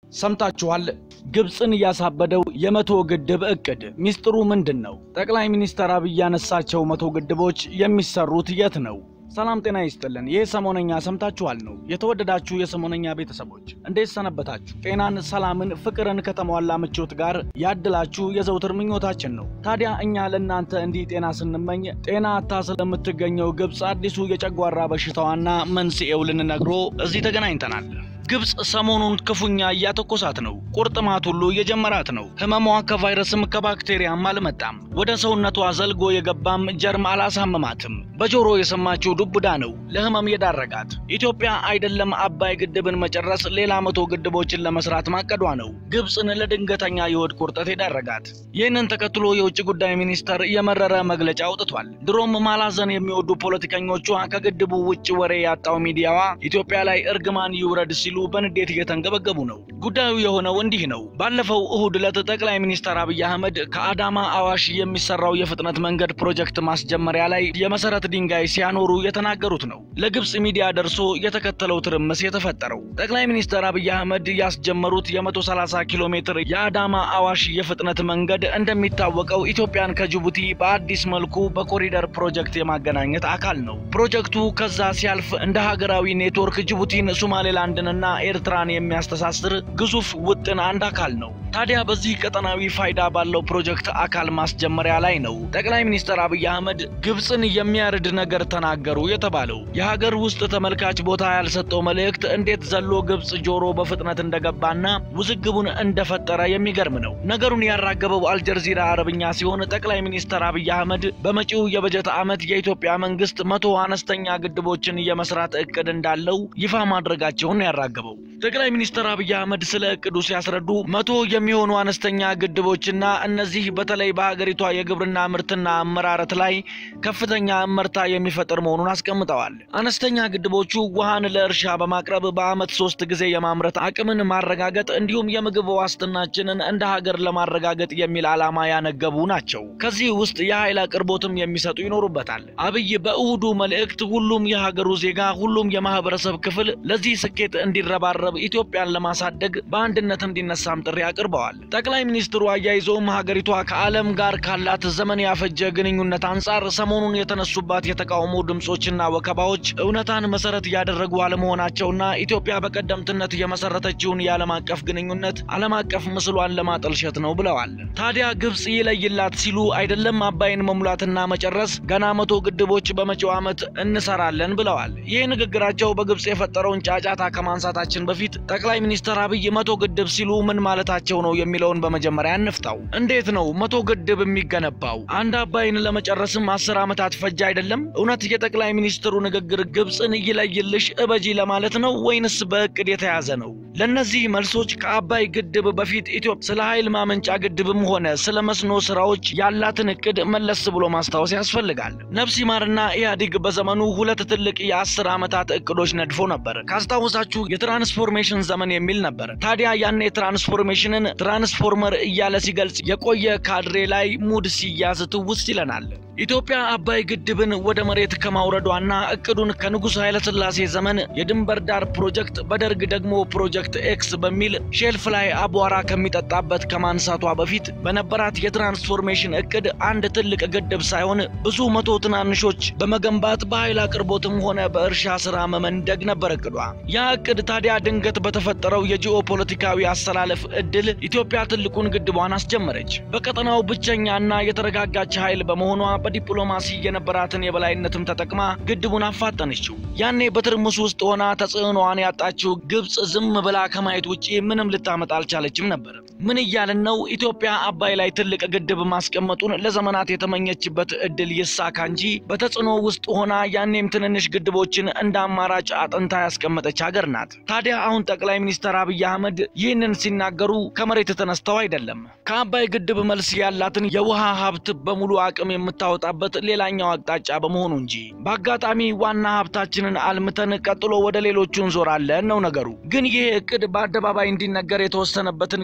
ሰምታችኋል። ግብፅን ያሳበደው የመቶ ግድብ እቅድ ሚስጥሩ ምንድን ነው? ጠቅላይ ሚኒስትር አብይ ያነሳቸው መቶ ግድቦች የሚሰሩት የት ነው? ሰላም ጤና ይስጥልን። ይህ ሰሞነኛ ሰምታችኋል ነው። የተወደዳችሁ የሰሞነኛ ቤተሰቦች እንዴት ሰነበታችሁ? ጤናን፣ ሰላምን፣ ፍቅርን ከተሟላ ምቾት ጋር ያድላችሁ የዘውትር ምኞታችን ነው። ታዲያ እኛ ለእናንተ እንዲህ ጤና ስንመኝ ጤና አታ ስለምትገኘው ግብፅ አዲሱ የጨጓራ በሽታዋና መንስኤው ልንነግሮ እዚህ ተገናኝተናል። ግብፅ ሰሞኑን ክፉኛ እያተኮሳት ነው። ቁርጥማት ሁሉ እየጀመራት ነው። ህመሟ ከቫይረስም ከባክቴሪያም አልመጣም። ወደ ሰውነቷ ዘልጎ የገባም ጀርም አላሳመማትም። በጆሮ የሰማችው ዱብዳ ነው ለህመም የዳረጋት። ኢትዮጵያ አይደለም አባይ ግድብን መጨረስ ሌላ መቶ ግድቦችን ለመስራት ማቀዷ ነው ግብፅን ለድንገተኛ የሆድ ቁርጠት የዳረጋት። ይህንን ተከትሎ የውጭ ጉዳይ ሚኒስተር የመረረ መግለጫ አውጥቷል። ድሮም ማላዘን የሚወዱ ፖለቲከኞቿ ከግድቡ ውጭ ወሬ ያጣው ሚዲያዋ ኢትዮጵያ ላይ እርግማን ይውረድ ሲሉ በንዴት እየተንገበገቡ ነው። ጉዳዩ የሆነው እንዲህ ነው። ባለፈው እሁድ ዕለት ጠቅላይ ሚኒስትር አብይ አህመድ ከአዳማ አዋሽ የሚሰራው የፍጥነት መንገድ ፕሮጀክት ማስጀመሪያ ላይ የመሰረት ድንጋይ ሲያኖሩ የተናገሩት ነው ለግብፅ ሚዲያ ደርሶ የተከተለው ትርምስ የተፈጠረው። ጠቅላይ ሚኒስትር አብይ አህመድ ያስጀመሩት የ130 ኪሎ ሜትር የአዳማ አዋሽ የፍጥነት መንገድ እንደሚታወቀው ኢትዮጵያን ከጅቡቲ በአዲስ መልኩ በኮሪደር ፕሮጀክት የማገናኘት አካል ነው። ፕሮጀክቱ ከዛ ሲያልፍ እንደ ሀገራዊ ኔትወርክ ጅቡቲን፣ ሶማሌላንድንና ኤርትራን የሚያስተሳስር ግዙፍ ውጥን አንድ አካል ነው። ታዲያ በዚህ ቀጠናዊ ፋይዳ ባለው ፕሮጀክት አካል ማስጀመሪያ ላይ ነው ጠቅላይ ሚኒስትር አብይ አህመድ ግብፅን የሚያርድ ነገር ተናገሩ የተባለው። የሀገር ውስጥ ተመልካች ቦታ ያልሰጠው መልእክት እንዴት ዘሎ ግብፅ ጆሮ በፍጥነት እንደገባና ውዝግቡን እንደፈጠረ የሚገርም ነው። ነገሩን ያራገበው አልጀዚራ አረብኛ ሲሆን ጠቅላይ ሚኒስትር አብይ አህመድ በመጪው የበጀት ዓመት የኢትዮጵያ መንግስት መቶ አነስተኛ ግድቦችን የመስራት እቅድ እንዳለው ይፋ ማድረጋቸውን ያራገበው ጠቅላይ ሚኒስትር አብይ አህመድ ስለ እቅዱ ሲያስረዱ መቶ የሚሆኑ አነስተኛ ግድቦችና እነዚህ በተለይ በሀገሪቷ የግብርና ምርትና አመራረት ላይ ከፍተኛ እመርታ የሚፈጥር መሆኑን አስቀምጠዋል። አነስተኛ ግድቦቹ ውሃን ለእርሻ በማቅረብ በዓመት ሶስት ጊዜ የማምረት አቅምን ማረጋገጥ እንዲሁም የምግብ ዋስትናችንን እንደ ሀገር ለማረጋገጥ የሚል ዓላማ ያነገቡ ናቸው። ከዚህ ውስጥ የኃይል አቅርቦትም የሚሰጡ ይኖሩበታል። አብይ በእሁዱ መልእክት ሁሉም የሀገሩ ዜጋ፣ ሁሉም የማህበረሰብ ክፍል ለዚህ ስኬት እንዲረባረብ ኢትዮጵያን ለማሳደግ በአንድነት እንዲነሳም ጥሪ አቅርበዋል። ጠቅላይ ሚኒስትሩ አያይዘውም ሀገሪቷ ከዓለም ጋር ካላት ዘመን ያፈጀ ግንኙነት አንጻር ሰሞኑን የተነሱባት የተቃውሞ ድምፆችና ወከባዎች እውነታን መሰረት ያደረጉ አለመሆናቸውና ኢትዮጵያ በቀደምትነት የመሰረተችውን የዓለም አቀፍ ግንኙነት ዓለም አቀፍ ምስሏን ለማጠልሸት ነው ብለዋል። ታዲያ ግብፅ ይለይላት ሲሉ አይደለም አባይን መሙላትና መጨረስ ገና መቶ ግድቦች በመጪው ዓመት እንሰራለን ብለዋል። ይህ ንግግራቸው በግብፅ የፈጠረውን ጫጫታ ከማንሳታችን በፊት ጠቅላይ ሚኒስትር አብይ መቶ ግድብ ሲሉ ምን ማለታቸው ነው የሚለውን በመጀመሪያ እንፍታው። እንዴት ነው መቶ ግድብ የሚገነባው? አንድ አባይን ለመጨረስም አስር ዓመታት ፈጅ አይደለም? እውነት የጠቅላይ ሚኒስትሩ ንግግር ግብፅን ይለይልሽ እበጂ ለማለት ነው ወይንስ በእቅድ የተያዘ ነው? ለእነዚህ መልሶች ከአባይ ግድብ በፊት ኢትዮጵያ ስለ ኃይል ማመንጫ ግድብም ሆነ ስለ መስኖ ስራዎች ያላትን እቅድ መለስ ብሎ ማስታወስ ያስፈልጋል። ነፍስ ይማርና ኢህአዴግ በዘመኑ ሁለት ትልቅ የአስር ዓመታት እቅዶች ነድፎ ነበር። ካስታወሳችሁ የትራንስፎርሜሽን ዘመን የሚል ነበር። ታዲያ ያኔ ትራንስፎርሜሽንን ትራንስፎርመር እያለ ሲገልጽ የቆየ ካድሬ ላይ ሙድ ሲያዝ ትውስት ይለናል። ኢትዮጵያ አባይ ግድብን ወደ መሬት ከማውረዷና እቅዱን ከንጉሥ ኃይለሥላሴ ዘመን የድንበር ዳር ፕሮጀክት በደርግ ደግሞ ፕሮጀክት ኤክስ በሚል ሼልፍ ላይ አቧራ ከሚጠጣበት ከማንሳቷ በፊት በነበራት የትራንስፎርሜሽን እቅድ አንድ ትልቅ ግድብ ሳይሆን ብዙ መቶ ትናንሾች በመገንባት በኃይል አቅርቦትም ሆነ በእርሻ ስራ መመንደግ ነበር እቅዷ። ያ እቅድ ታዲያ ድንገት በተፈጠረው የጂኦ ፖለቲካዊ አሰላለፍ እድል ኢትዮጵያ ትልቁን ግድቧን አስጀመረች። በቀጠናው ብቸኛና የተረጋጋች ኃይል በመሆኗ በዲፕሎማሲ የነበራትን የበላይነትም ተጠቅማ ግድቡን አፋጠነችው። ያኔ በትርምስ ውስጥ ሆና ተጽዕኖዋን ያጣችው ግብፅ ዝም ብላ ከማየት ውጪ ምንም ልታመጣ አልቻለችም ነበር። ምን እያልን ነው? ኢትዮጵያ አባይ ላይ ትልቅ ግድብ ማስቀመጡን ለዘመናት የተመኘችበት እድል ይሳካ እንጂ በተጽዕኖ ውስጥ ሆና ያኔም ትንንሽ ግድቦችን እንደ አማራጭ አጥንታ ያስቀመጠች ሀገር ናት። ታዲያ አሁን ጠቅላይ ሚኒስትር አብይ አህመድ ይህንን ሲናገሩ ከመሬት ተነስተው አይደለም። ከአባይ ግድብ መልስ ያላትን የውሃ ሀብት በሙሉ አቅም የምታወጣበት ሌላኛው አቅጣጫ በመሆኑ እንጂ በአጋጣሚ ዋና ሀብታችንን አልምተን ቀጥሎ ወደ ሌሎቹ እንዞራለን ነው ነገሩ። ግን ይሄ እቅድ በአደባባይ እንዲነገር የተወሰነበትን ጊዜ ስና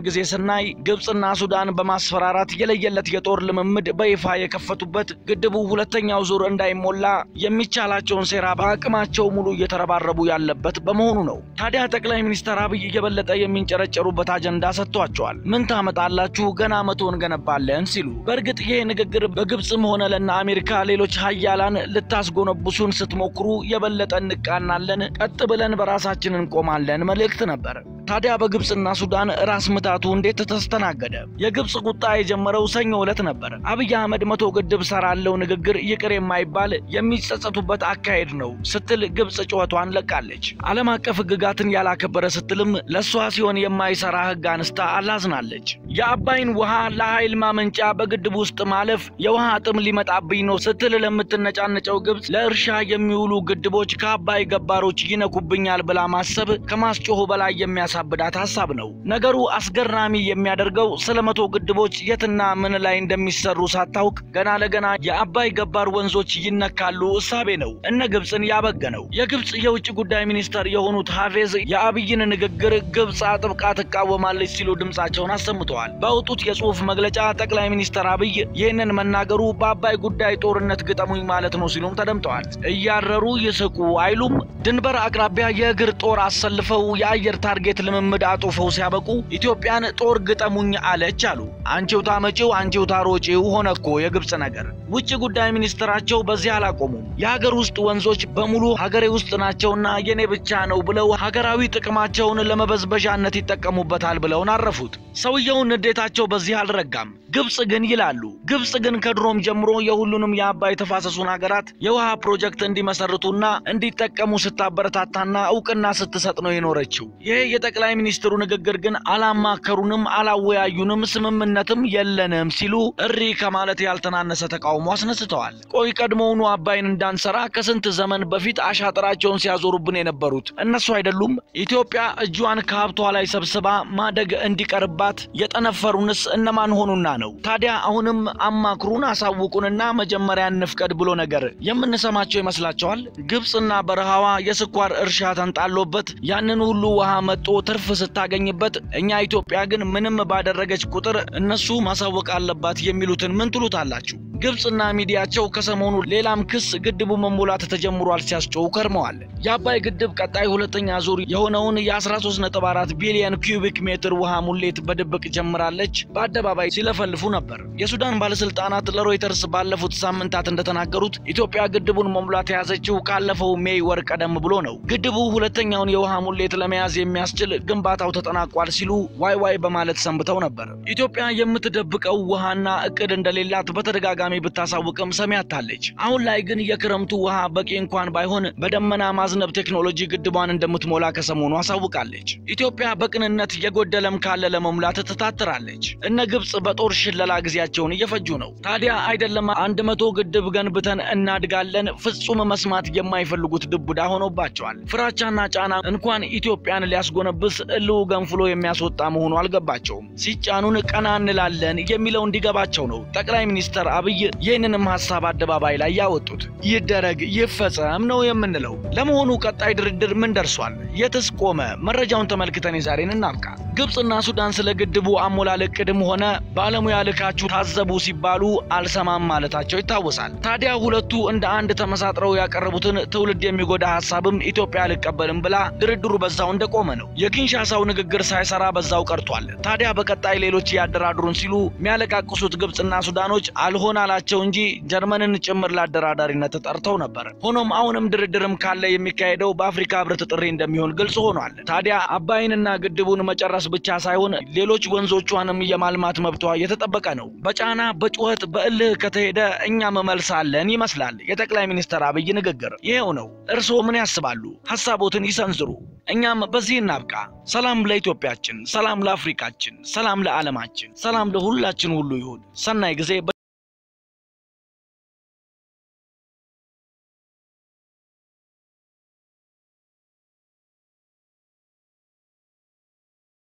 ስናይ ግብፅና ሱዳን በማስፈራራት የለየለት የጦር ልምምድ በይፋ የከፈቱበት ግድቡ ሁለተኛው ዙር እንዳይሞላ የሚቻላቸውን ሴራ በአቅማቸው ሙሉ እየተረባረቡ ያለበት በመሆኑ ነው። ታዲያ ጠቅላይ ሚኒስትር አብይ የበለጠ የሚንጨረጨሩበት አጀንዳ ሰጥቷቸዋል። ምን ታመጣላችሁ ገና መቶ እንገነባለን ሲሉ። በእርግጥ ይሄ ንግግር በግብፅም ሆነ ለና አሜሪካ ሌሎች ሀያላን ልታስጎነብሱን ስትሞክሩ የበለጠ እንቃናለን፣ ቀጥ ብለን በራሳችን እንቆማለን መልእክት ነበር። ታዲያ በግብፅና ሱዳን ራስ ምታቱ እንዴት ተስተናገደ? የግብፅ ቁጣ የጀመረው ሰኞ ዕለት ነበር። አብይ አህመድ መቶ ግድብ ሰራለው ንግግር ይቅር የማይባል የሚጸጸቱበት አካሄድ ነው ስትል ግብፅ ጩኸቷን ለቃለች። ዓለም አቀፍ ሕግጋትን ያላከበረ ስትልም ለእሷ ሲሆን የማይሰራ ሕግ አንስታ አላዝናለች። የአባይን ውሃ ለኃይል ማመንጫ በግድብ ውስጥ ማለፍ የውሃ ጥም ሊመጣብኝ ነው ስትል ለምትነጫነጨው ግብፅ ለእርሻ የሚውሉ ግድቦች ከአባይ ገባሮች ይነኩብኛል ብላ ማሰብ ከማስጮሁ በላይ የሚያሳብዳት ሀሳብ ነው። ነገሩ አስገራሚ የሚያደርገው ስለ መቶ ግድቦች የትና ምን ላይ እንደሚሰሩ ሳታውቅ ገና ለገና የአባይ ገባር ወንዞች ይነካሉ እሳቤ ነው እነ ግብፅን ያበገነው። የግብፅ የውጭ ጉዳይ ሚኒስተር የሆኑት ሀፌዝ የአብይን ንግግር ግብፅ አጥብቃ ትቃወማለች ሲሉ ድምፃቸውን አሰምተዋል። ባወጡት የጽሑፍ መግለጫ ጠቅላይ ሚኒስትር አብይ ይህንን መናገሩ በአባይ ጉዳይ ጦርነት ግጠሙኝ ማለት ነው ሲሉም ተደምጠዋል። እያረሩ ይስቁ አይሉም። ድንበር አቅራቢያ የእግር ጦር አሰልፈው የአየር ታርጌት ልምምድ አጡፈው ሲያበቁ ኢትዮጵያን ጦር ግጠሙኝ አለች አሉ። አንቺው ታመጪው አንቺው ታሮጪው ሆነ እኮ የግብፅ ነገር። ውጭ ጉዳይ ሚኒስትራቸው በዚህ አላቆሙም። የሀገር ውስጥ ወንዞች በሙሉ ሀገሬ ውስጥ ናቸውና የኔ ብቻ ነው ብለው ሀገራዊ ጥቅማቸውን ለመበዝበዣነት ይጠቀሙበታል ብለውን አረፉት። ሰውየውን ንዴታቸው በዚህ አልረጋም። ግብፅ ግን ይላሉ። ግብፅ ግን ከድሮም ጀምሮ የሁሉንም የአባይ ተፋሰሱን ሀገራት የውሃ ፕሮጀክት እንዲመሰርቱና እንዲጠቀሙ ስታበረታታና እውቅና ስትሰጥ ነው የኖረችው። ይሄ የጠቅላይ ሚኒስትሩ ንግግር ግን አላማከሩንም፣ አላወያዩንም፣ ስምምነትም የለንም ሲሉ እሪ ከማለት ያልተናነሰ ተቃውሞ አስነስተዋል። ቆይ ቀድሞውኑ አባይን እንዳንሰራ ከስንት ዘመን በፊት አሻጥራቸውን ሲያዞሩብን የነበሩት እነሱ አይደሉም? ኢትዮጵያ እጇን ከሀብቷ ላይ ሰብስባ ማደግ እንዲቀርባት የጠነፈሩንስ እነማን ሆኑና ነው? ታዲያ አሁንም አማክሩን፣ አሳውቁንና መጀመሪያ እንፍቀድ ብሎ ነገር የምንሰማቸው ይመስላቸዋል? ግብፅና በረሃዋ የስኳር እርሻ ተንጣሎበት ያንን ሁሉ ውሃ መጦ ትርፍ ስታገኝበት፣ እኛ ኢትዮጵያ ግን ምንም ባደረገች ቁጥር እነሱ ማሳወቅ አለባት የሚሉትን ምን ትሉታላችሁ? ግብፅና ሚዲያቸው ከሰሞኑ ሌላም ክስ ግድቡ መሙላት ተጀምሯል ሲያስጮው ከርመዋል። የአባይ ግድብ ቀጣይ ሁለተኛ ዙር የሆነውን የ13.4 ቢሊዮን ኪዩቢክ ሜትር ውሃ ሙሌት በድብቅ ጀምራለች በአደባባይ ሲለፈልፉ ነበር። የሱዳን ባለስልጣናት ለሮይተርስ ባለፉት ሳምንታት እንደተናገሩት ኢትዮጵያ ግድቡን መሙላት የያዘችው ካለፈው ሜይ ወር ቀደም ብሎ ነው። ግድቡ ሁለተኛውን የውሃ ሙሌት ለመያዝ የሚያስችል ግንባታው ተጠናቋል ሲሉ ዋይ ዋይ በማለት ሰንብተው ነበር። ኢትዮጵያ የምትደብቀው ውሃና እቅድ እንደሌላት በተደጋጋሚ ብታሳውቅም ሰሚ አጥታለች። አሁን ላይ ግን የክረምቱ ውሃ በቂ እንኳን ባይሆን በደመና ማዝነብ ቴክኖሎጂ ግድቧን እንደምትሞላ ከሰሞኑ አሳውቃለች። ኢትዮጵያ በቅንነት የጎደለም ካለ ለመሙላት ትታትራለች። እነ ግብፅ በጦር ሽለላ ጊዜያቸውን እየፈጁ ነው። ታዲያ አይደለም አንድ መቶ ግድብ ገንብተን እናድጋለን ፍጹም መስማት የማይፈልጉት ድቡዳ ሆኖባቸዋል። ፍራቻና ጫና እንኳን ኢትዮጵያን ሊያስጎነብስ እልው ገንፍሎ የሚያስወጣ መሆኑ አልገባቸውም። ሲጫኑን ቀና እንላለን የሚለው እንዲገባቸው ነው ጠቅላይ ሚኒስትር አብይ ይህንንም ሀሳብ አደባባይ ላይ ያወጡት። ይደረግ ይፈጸም ነው የምንለው። ለመሆኑ ቀጣይ ድርድር ምን ደርሷል? የትስ ቆመ? መረጃውን ተመልክተን የዛሬን እናብቃ። ግብፅና ሱዳን ስለ ግድቡ አሞላል እቅድም ሆነ ባለሙያ ልካችሁ ታዘቡ ሲባሉ አልሰማም ማለታቸው ይታወሳል። ታዲያ ሁለቱ እንደ አንድ ተመሳጥረው ያቀረቡትን ትውልድ የሚጎዳ ሀሳብም ኢትዮጵያ አልቀበልም ብላ ድርድሩ በዛው እንደቆመ ነው። የኪንሻሳው ንግግር ሳይሰራ በዛው ቀርቷል። ታዲያ በቀጣይ ሌሎች ያደራድሩን ሲሉ የሚያለቃቅሱት ግብፅና ሱዳኖች አልሆን አላቸው እንጂ ጀርመንን ጭምር ለአደራዳሪነት ጠርተው ነበር። ሆኖም አሁንም ድርድርም ካለ የሚካሄደው በአፍሪካ ሕብረት ጥሪ እንደሚሆን ግልጽ ሆኗል። ታዲያ አባይንና ግድቡን መጨረስ ብቻ ሳይሆን ሌሎች ወንዞቿንም የማልማት መብቷ የተጠበቀ ነው። በጫና በጩኸት በእልህ ከተሄደ እኛም መልሳለን ይመስላል የጠቅላይ ሚኒስትር አብይ ንግግር። ይሄው ነው። እርስዎ ምን ያስባሉ? ሀሳቦትን ይሰንዝሩ። እኛም በዚህ እናብቃ። ሰላም ለኢትዮጵያችን፣ ሰላም ለአፍሪካችን፣ ሰላም ለዓለማችን፣ ሰላም ለሁላችን ሁሉ ይሁን። ሰናይ ጊዜ